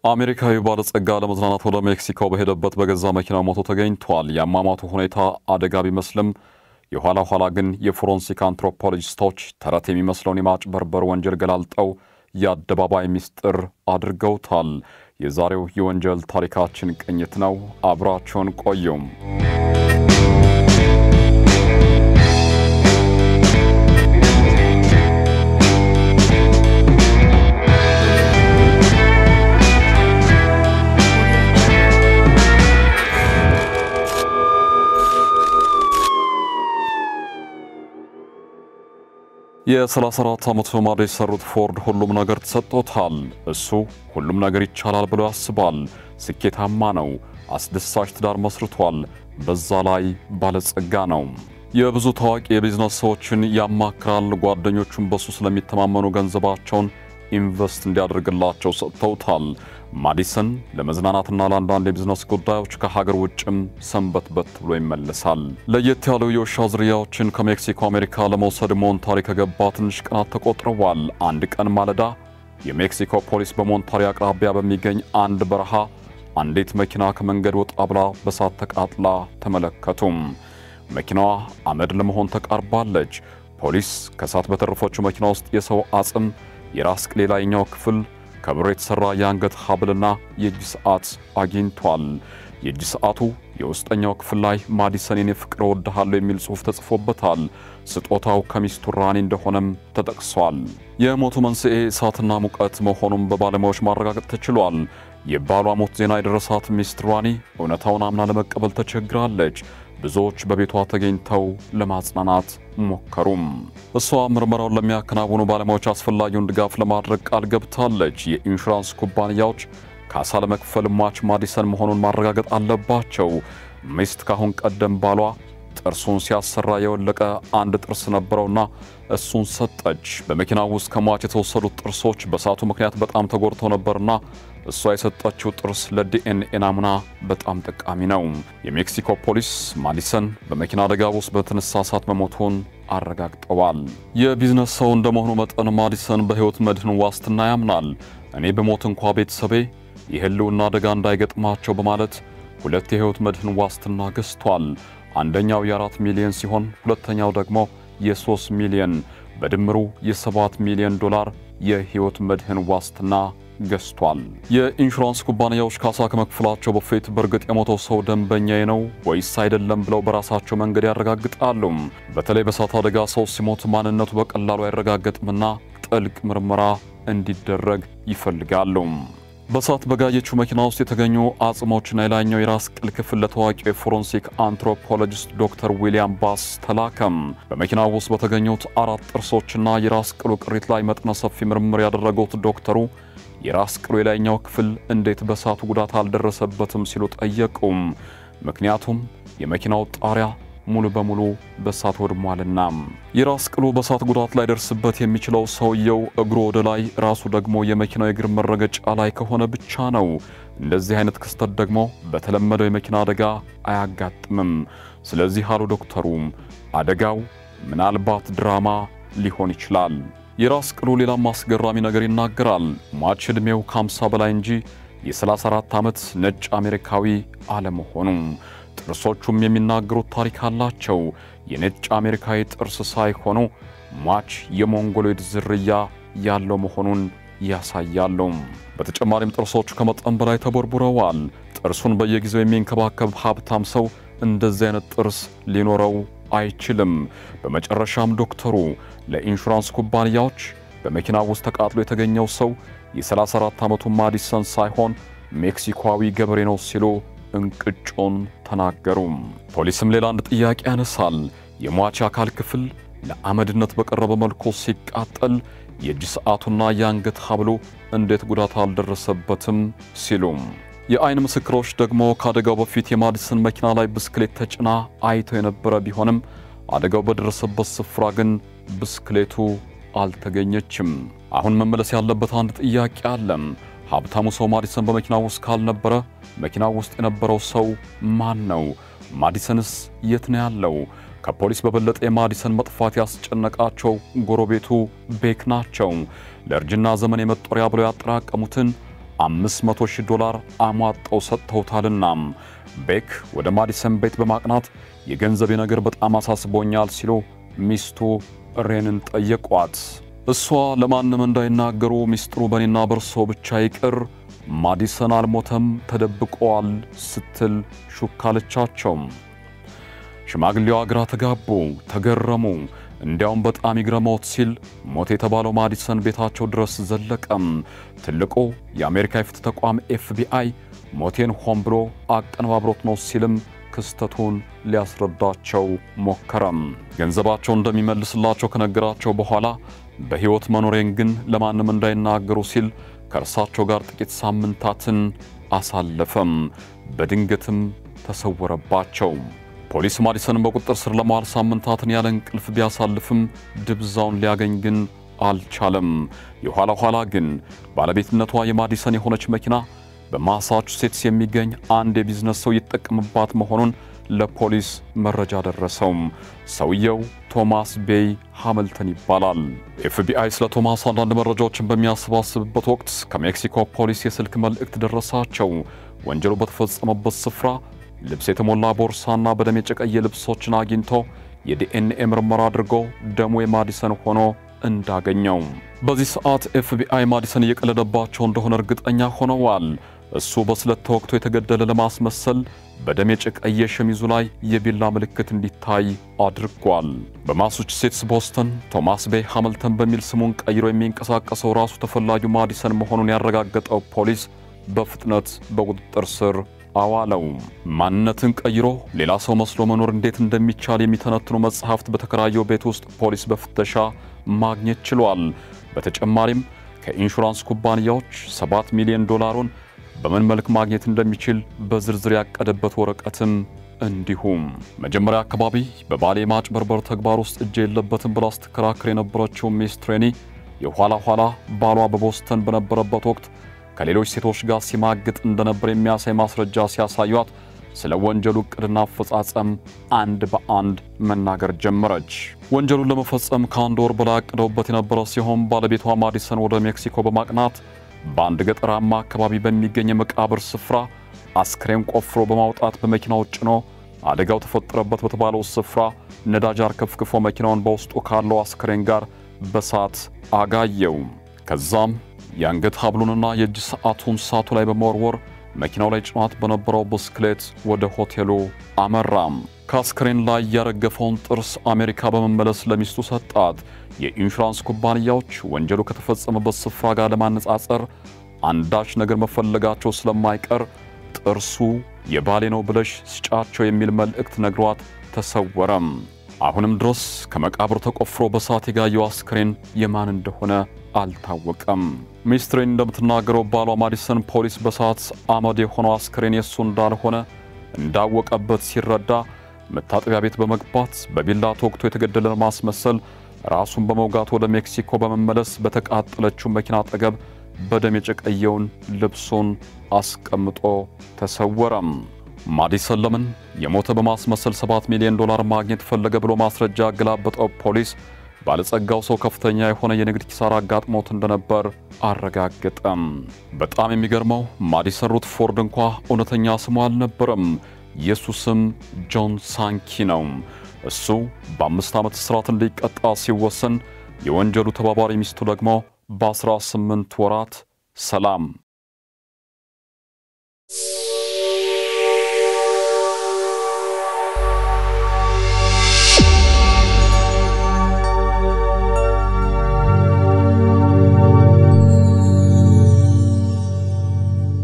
አሜሪካዊ ባለጸጋ ለመዝናናት ወደ ሜክሲኮ በሄደበት በገዛ መኪናው ሞቶ ተገኝቷል። የአሟሟቱ ሁኔታ አደጋ ቢመስልም የኋላ ኋላ ግን የፎረንሲክ አንትሮፖሎጂስቶች ተረት የሚመስለውን የማጭበርበር ወንጀል ገላልጠው የአደባባይ ምስጢር አድርገውታል። የዛሬው የወንጀል ታሪካችን ቅኝት ነው። አብራቸውን ቆዩም። የ34 ዓመቱ ማዶ የሰሩት ፎርድ ሁሉም ነገር ተሰጥቶታል። እሱ ሁሉም ነገር ይቻላል ብሎ ያስባል። ስኬታማ ነው። አስደሳች ትዳር መስርቷል። በዛ ላይ ባለጸጋ ነው። የብዙ ታዋቂ የቢዝነስ ሰዎችን ያማክራል። ጓደኞቹን በሱ ስለሚተማመኑ ገንዘባቸውን ኢንቨስት እንዲያደርግላቸው ሰጥተውታል። ማዲሰን ለመዝናናትና ለአንዳንድ የቢዝነስ ጉዳዮች ከሀገር ውጭም ሰንበትበት ብሎ ይመለሳል። ለየት ያሉ የውሻ ዝርያዎችን ከሜክሲኮ አሜሪካ ለመውሰድ ሞንታሪ ከገባ ትንሽ ቀናት ተቆጥረዋል። አንድ ቀን ማለዳ የሜክሲኮ ፖሊስ በሞንታሪ አቅራቢያ በሚገኝ አንድ በረሃ አንዲት መኪና ከመንገድ ወጣ ብላ በሳት ተቃጥላ ተመለከቱም። መኪናዋ አመድ ለመሆን ተቃርባለች። ፖሊስ ከሳት በተረፈችው መኪና ውስጥ የሰው አጽም፣ የራስ ቅል ላይኛው ክፍል ከብር የተሠራ የአንገት ሐብልና የእጅ ሰዓት አግኝቷል። የእጅ ሰዓቱ የውስጠኛው ክፍል ላይ ማዲሰን የኔ ፍቅር እወድሃለሁ የሚል ጽሑፍ ተጽፎበታል። ስጦታው ከሚስቱ ራኒ እንደሆነም ተጠቅሷል። የሞቱ መንስኤ እሳትና ሙቀት መሆኑን በባለሙያዎች ማረጋገጥ ተችሏል። የባሏ ሞት ዜና የደረሳት ሚስት ራኒ እውነታውን አምና ለመቀበል ተቸግራለች። ብዙዎች በቤቷ ተገኝተው ለማጽናናት ሞከሩም። እሷ ምርመራውን ለሚያከናውኑ ባለሙያዎች አስፈላጊውን ድጋፍ ለማድረግ ቃል ገብታለች። የኢንሹራንስ ኩባንያዎች ካሳ ለመክፈል ሟች ማዲሰን መሆኑን ማረጋገጥ አለባቸው። ሚስት ካሁን ቀደም ባሏ ጥርሱን ሲያሰራ የወለቀ አንድ ጥርስ ነበረውና እሱን ሰጠች። በመኪናው ውስጥ ከሟች የተወሰዱት ጥርሶች በእሳቱ ምክንያት በጣም ተጎድተው ነበርና እሷ የሰጠችው ጥርስ ለዲኤንኤ ናሙና በጣም ጠቃሚ ነው። የሜክሲኮ ፖሊስ ማዲሰን በመኪና አደጋ ውስጥ በተነሳ እሳት መሞቱን አረጋግጠዋል። የቢዝነስ ሰው እንደመሆኑ መጠን ማዲሰን በሕይወት መድህን ዋስትና ያምናል። እኔ በሞት እንኳ ቤተሰቤ የህልውና አደጋ እንዳይገጥማቸው በማለት ሁለት የሕይወት መድህን ዋስትና ገዝቷል። አንደኛው የአራት ሚሊዮን ሲሆን ሁለተኛው ደግሞ የሦስት ሚሊዮን በድምሩ የሰባት ሚሊዮን ዶላር የሕይወት መድህን ዋስትና ገዝቷል። የኢንሹራንስ ኩባንያዎች ካሳ ከመክፈላቸው በፊት በእርግጥ የሞተው ሰው ደንበኛዬ ነው ወይስ አይደለም ብለው በራሳቸው መንገድ ያረጋግጣሉ። በተለይ በእሳት አደጋ ሰው ሲሞት ማንነቱ በቀላሉ አይረጋገጥምና ጥልቅ ምርመራ እንዲደረግ ይፈልጋሉ። በእሳት በጋየችው መኪና ውስጥ የተገኙ አጽሞችና የላይኛው የራስ ቅል ክፍል ለታዋቂው የፎረንሲክ አንትሮፖሎጂስት ዶክተር ዊሊያም ባስ ተላከም። በመኪናው ውስጥ በተገኙት አራት ጥርሶችና የራስ ቅሉ ቅሪት ላይ መጠነ ሰፊ ምርምር ያደረጉት ዶክተሩ የራስ ቅሉ የላይኛው ክፍል እንዴት በእሳቱ ጉዳት አልደረሰበትም ሲሉ ጠየቁም። ምክንያቱም የመኪናው ጣሪያ ሙሉ በሙሉ በእሳት ወድሟልና። የራስ ቅሉ በእሳት ጉዳት ላይ ደርስበት የሚችለው ሰውየው እግሩ ወደ ላይ፣ ራሱ ደግሞ የመኪናው የእግር መረገጫ ላይ ከሆነ ብቻ ነው። እንደዚህ አይነት ክስተት ደግሞ በተለመደው የመኪና አደጋ አያጋጥምም። ስለዚህ አሉ ዶክተሩ አደጋው ምናልባት ድራማ ሊሆን ይችላል። የራስ ቅሉ ሌላም አስገራሚ ነገር ይናገራል። ሟች ዕድሜው ከ50 በላይ እንጂ የ34 ዓመት ነጭ አሜሪካዊ አለመሆኑ ጥርሶቹም የሚናገሩት ታሪክ አላቸው። የነጭ አሜሪካዊ ጥርስ ሳይሆኑ ሟች የሞንጎሎይድ ዝርያ ያለው መሆኑን ያሳያሉ። በተጨማሪም ጥርሶቹ ከመጠን በላይ ተቦርቡረዋል። ጥርሱን በየጊዜው የሚንከባከብ ሀብታም ሰው እንደዚህ አይነት ጥርስ ሊኖረው አይችልም። በመጨረሻም ዶክተሩ ለኢንሹራንስ ኩባንያዎች በመኪና ውስጥ ተቃጥሎ የተገኘው ሰው የ34 ዓመቱ ማዲሰን ሳይሆን ሜክሲኮዊ ገበሬ ነው ሲሉ እንቅጩን ተናገሩ። ፖሊስም ሌላ አንድ ጥያቄ ያነሳል። የሟች አካል ክፍል ለአመድነት በቀረበ መልኩ ሲቃጠል የእጅ ሰዓቱና የአንገት ሐብሉ እንዴት ጉዳት አልደረሰበትም ሲሉ የአይን ምስክሮች ደግሞ ከአደጋው በፊት የማዲሰን መኪና ላይ ብስክሌት ተጭና አይተው የነበረ ቢሆንም አደጋው በደረሰበት ስፍራ ግን ብስክሌቱ አልተገኘችም። አሁን መመለስ ያለበት አንድ ጥያቄ አለም። ሀብታሙ ሰው ማዲሰን በመኪና ውስጥ ካልነበረ መኪናው ውስጥ የነበረው ሰው ማን ነው? ማዲሰንስ የት ነው ያለው? ከፖሊስ በበለጠ የማዲሰን መጥፋት ያስጨነቃቸው ጎረቤቱ ቤክ ናቸው። ለእርጅና ዘመን የመጦሪያ ብለው ያጠራቀሙትን 500 ሺህ ዶላር አሟጠው ሰጥተውታልና ቤክ ወደ ማዲሰን ቤት በማቅናት የገንዘቤ ነገር በጣም አሳስቦኛል ሲሉ ሚስቱ ሬንን ጠየቋት። እሷ ለማንም እንዳይናገሩ ሚስጥሩ በእኔና በርሶ ብቻ ይቅር፣ ማዲሰን አልሞተም፣ ተደብቀዋል ስትል ሹካለቻቸው። ሽማግሌዋ ግራ ተጋቡ፣ ተገረሙ። እንዲያውም በጣም ይግረመውት ሲል ሞት የተባለው ማዲሰን ቤታቸው ድረስ ዘለቀም። ትልቁ የአሜሪካ የፍትህ ተቋም ኤፍቢአይ ሞቴን ሆን ብሎ አቀነባብሮት ነው ሲልም ክስተቱን ሊያስረዳቸው ሞከረም። ገንዘባቸው እንደሚመልስላቸው ከነገራቸው በኋላ በሕይወት መኖሬን ግን ለማንም እንዳይናገሩ ሲል ከእርሳቸው ጋር ጥቂት ሳምንታትን አሳለፈም። በድንገትም ተሰወረባቸው። ፖሊስ ማዲሰንን በቁጥጥር ስር ለማዋል ሳምንታትን ያለ እንቅልፍ ቢያሳልፍም ድብዛውን ሊያገኝ ግን አልቻለም። የኋላ ኋላ ግን ባለቤትነቷ የማዲሰን የሆነች መኪና በማሳቹሴትስ የሚገኝ አንድ የቢዝነስ ሰው ይጠቀምባት መሆኑን ለፖሊስ መረጃ ደረሰው። ሰውየው ቶማስ ቤይ ሃምልተን ይባላል። ኤፍቢአይ ስለ ቶማስ አንዳንድ መረጃዎችን በሚያሰባስብበት ወቅት ከሜክሲኮ ፖሊስ የስልክ መልእክት ደረሳቸው። ወንጀሉ በተፈጸመበት ስፍራ ልብስ የተሞላ ቦርሳና በደም የጨቀየ ልብሶችን አግኝቶ የዲኤንኤ ምርመራ አድርጎ ደሙ የማዲሰን ሆኖ እንዳገኘው። በዚህ ሰዓት ኤፍቢአይ ማዲሰን እየቀለደባቸው እንደሆነ እርግጠኛ ሆነዋል። እሱ በስለት ተወግቶ የተገደለ ለማስመሰል በደም የጨቀየ ሸሚዙ ላይ የቢላ ምልክት እንዲታይ አድርጓል። በማሳቹሴትስ ቦስተን ቶማስ ቤይ ሃምልተን በሚል ስሙን ቀይሮ የሚንቀሳቀሰው ራሱ ተፈላጊው ማዲሰን መሆኑን ያረጋገጠው ፖሊስ በፍጥነት በቁጥጥር ስር አዋለው። ማንነትን ቀይሮ ሌላ ሰው መስሎ መኖር እንዴት እንደሚቻል የሚተነትኑ መጽሐፍት በተከራየው ቤት ውስጥ ፖሊስ በፍተሻ ማግኘት ችሏል። በተጨማሪም ከኢንሹራንስ ኩባንያዎች 7 ሚሊዮን ዶላሩን በምን መልክ ማግኘት እንደሚችል በዝርዝር ያቀደበት ወረቀትም እንዲሁም መጀመሪያ አካባቢ በባሌ ማጭበርበር ተግባር ውስጥ እጅ የለበትም ብላ ስትከራከር የነበረችው ሚስ ትሬኒ የኋላ ኋላ ባሏ በቦስተን በነበረበት ወቅት ከሌሎች ሴቶች ጋር ሲማግጥ እንደነበር የሚያሳይ ማስረጃ ሲያሳዩት ስለ ወንጀሉ ዕቅድና አፈጻጸም አንድ በአንድ መናገር ጀመረች። ወንጀሉን ለመፈጸም ከአንድ ወር በላይ አቅደውበት የነበረ ሲሆን ባለቤቷ ማዲሰን ወደ ሜክሲኮ በማቅናት በአንድ ገጠራማ አካባቢ በሚገኝ የመቃብር ስፍራ አስክሬን ቆፍሮ በማውጣት በመኪናው ጭኖ አደጋው ተፈጠረበት በተባለው ስፍራ ነዳጅ አርከፍክፎ መኪናውን በውስጡ ካለው አስክሬን ጋር በሳት አጋየው። ከዛም የአንገት ሀብሉንና የእጅ ሰዓቱን ሳቱ ላይ በመወርወር መኪናው ላይ ጭኗት በነበረው ብስክሌት ወደ ሆቴሉ አመራም። ከአስክሬን ላይ ያረገፈውን ጥርስ አሜሪካ በመመለስ ለሚስቱ ሰጣት። የኢንሹራንስ ኩባንያዎች ወንጀሉ ከተፈጸመበት ስፍራ ጋር ለማነጻጸር አንዳች ነገር መፈለጋቸው ስለማይቀር ጥርሱ የባሌ ነው ብለሽ ስጫቸው የሚል መልእክት ነግሯት ተሰወረም። አሁንም ድረስ ከመቃብር ተቆፍሮ በሳት የጋየው አስክሬን የማን እንደሆነ አልታወቀም። ሚስትሬን እንደምትናገረው ባሏ ማዲሰን ፖሊስ በሳት አመድ የሆነው አስክሬን የእሱ እንዳልሆነ እንዳወቀበት ሲረዳ መታጠቢያ ቤት በመግባት በቢላ ተወግቶ የተገደለ ለማስመሰል ራሱን በመውጋት ወደ ሜክሲኮ በመመለስ በተቃጠለችው መኪና አጠገብ በደም የጨቀየውን ልብሱን አስቀምጦ ተሰወረም። ማዲሰን ለምን የሞተ በማስመሰል 7 ሚሊዮን ዶላር ማግኘት ፈለገ ብሎ ማስረጃ ያገላበጠው ፖሊስ ባለጸጋው ሰው ከፍተኛ የሆነ የንግድ ኪሳራ አጋጥሞት እንደነበር አረጋገጠም። በጣም የሚገርመው ማዲሰን ሩትፎርድ እንኳ እውነተኛ ስሙ አልነበረም። የሱ ስም ጆን ሳንኪ ነው። እሱ በአምስት ዓመት እስራት እንዲቀጣ ሲወሰን የወንጀሉ ተባባሪ ሚስቱ ደግሞ በ18 ወራት ሰላም